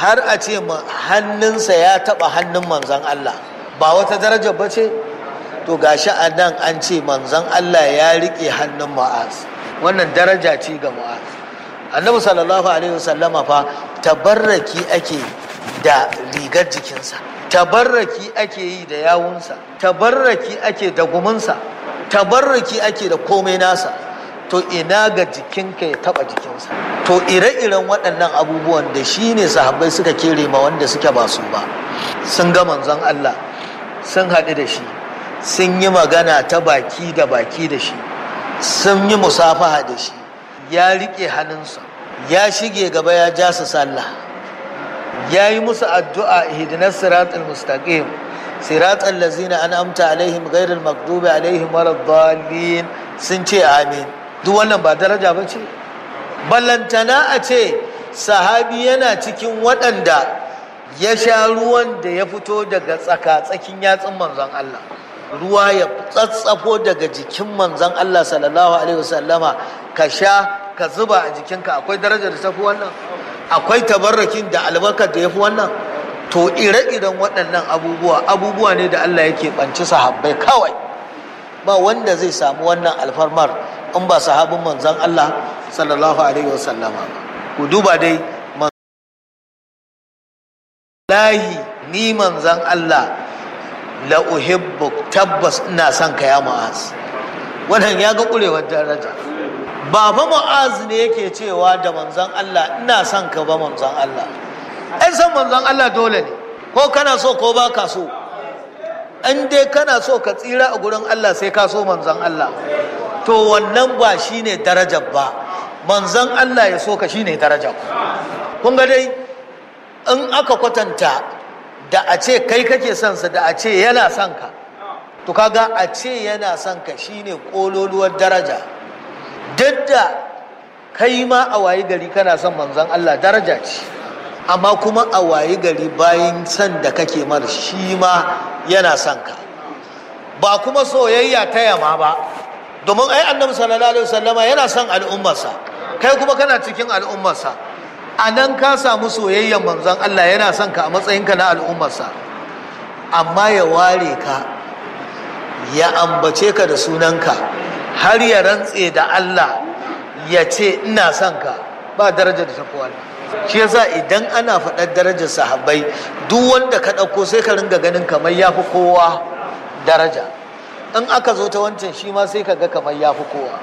har a ce hannunsa ya taɓa hannun manzan Allah ba wata daraja ba ce to gashi a nan an ce manzan Allah ya riƙe hannun ma'az wannan daraja ce ga ma'az annabi sallallahu alaihi wasallama fa tabarraki ake da rigar jikinsa tabarraki ake yi da yawunsa tabarraki ake da gumunsa tabarraki ake da komai nasa to ina ga jikinka ya taba jikinsa to ire-iren waɗannan abubuwan da shi ne sahabbai suka kere ma wanda suke ba su ba sun ga manzon Allah sun haɗu da shi sun yi magana ta baki da baki da shi sun yi musafaha da shi ya riƙe hannunsa ya shige gaba ya ja su sallah ya yi musu addu'a ihdinas siratal mustaqim siratal lazina an'amta alaihim ghairil maghdubi alaihim waladdallin sun ce amin duk wannan ba daraja ba ce ballantana a ce sahabi yana cikin waɗanda ya sha ruwan da ya fito daga tsaka-tsakin yatsun manzon Allah ruwa ya tsatsafo daga jikin manzon Allah sallallahu alaihi wasallama ka sha ka zuba a jikinka akwai darajar da tafi wannan akwai tabarrakin da albarkar da ya fi wannan to ire-iren waɗannan abubuwa abubuwa ne da Allah yake ɓanci sahabbai kawai ba wanda zai samu wannan alfarmar in ba sahabin manzon Allah sallallahu alaihi wasallama ku duba dai lahi ni manzon Allah la uhibbu tabbas ina son ka ya mu'az wannan ya ga kurewar daraja ba fa mu'az ne yake cewa da manzon Allah ina son ka ba manzon Allah ai san manzon Allah dole ne ko kana so ko ba ka so an dai kana so ka tsira a gurin Allah sai ka so manzon Allah to wannan ba shine darajar ba manzon Allah ya so ka shine darajar kun ga dai in aka kwatanta da a ce kai kake son sa da a ce yana son ka to kaga a ce yana son ka shine kololuwar daraja duk da kai ma a wayi gari kana son manzon Allah daraja ce amma kuma a wayi gari bayan son da kake mar shi ma yana son ka ba kuma soyayya ta yama ba domin ai annabi sallallahu alaihi wasallama yana son al'ummarsa kai kuma kana cikin al'ummarsa a nan ka samu soyayyan manzon Allah yana son ka a matsayinka na al'ummarsa amma ya ware ka ya ambace ka da sunanka har ya rantse da Allah ya ce ina son ka ba darajar da tafi wannan shi yasa idan ana faɗar darajar sahabbai duk wanda ka ɗauko sai ka ringa ganin kamar ya fi kowa daraja in aka zo ta wancan shi ma sai ka ga kamar ya fi kowa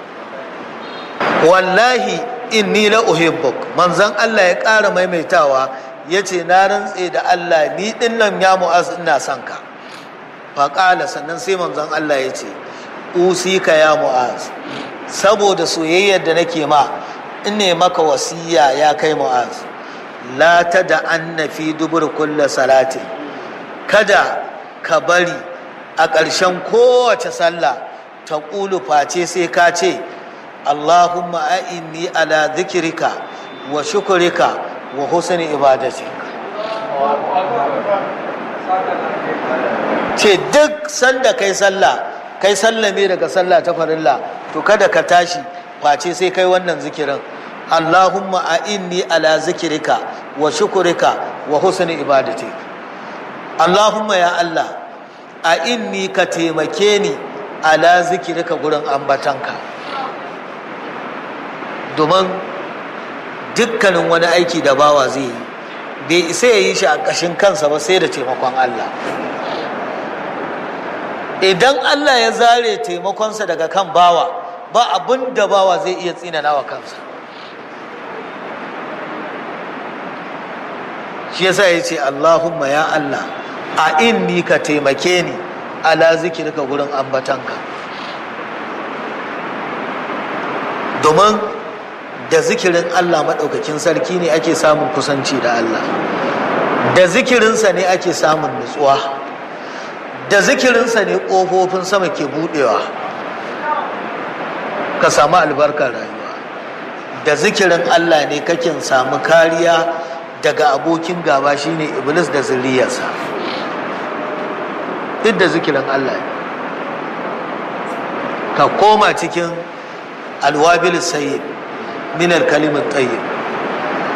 wallahi inni la uhibbuk manzon Allah ya ƙara maimaitawa ya ce na rantse da Allah ni ɗin nan ya mu'az ina son ka faƙala sannan sai manzon Allah ya ce usika ya mu'az saboda soyayyar da nake ma in ne maka wasiya ya kai mu'az la ta da anna fi dubur kulla salatin kada ka bari a ƙarshen kowace sallah ta ƙulu face sai ka ce allahumma a'inni ala zikirika wa shukurika wa husni ibadatik ce duk sanda kai sallah kai sallame daga sallah ta farilla to kada ka tashi face sai kai wannan zikirin Allahumma a inni ala zikirika wa shukurika wa husni ibadatik Allahumma ya Allah a inni ka taimake ni ala zikirika gurin ambatanka domin dukkanin wani aiki da bawa zai yi bai isa ya yi shi a ƙashin kansa ba sai da taimakon Allah idan Allah ya zare taimakonsa daga kan bawa ba abin da bawa zai iya tsinana wa kansa shi yasa ya ce Allahumma ya Allah a inni ka taimake ni ala zikirka gurin ambatanka domin da zikirin Allah maɗaukakin sarki ne ake samun kusanci da Allah da zikirinsa ne ake samun nutsuwa da zikirinsa ne ƙofofin sama ke buɗewa ka samu albarkar rayuwa da zikirin Allah ne kakin samu kariya daga abokin gaba shine iblis da zuriyarsa duk da zikirin Allah ne ka koma cikin alwabil sayyid min alkalimat tayyib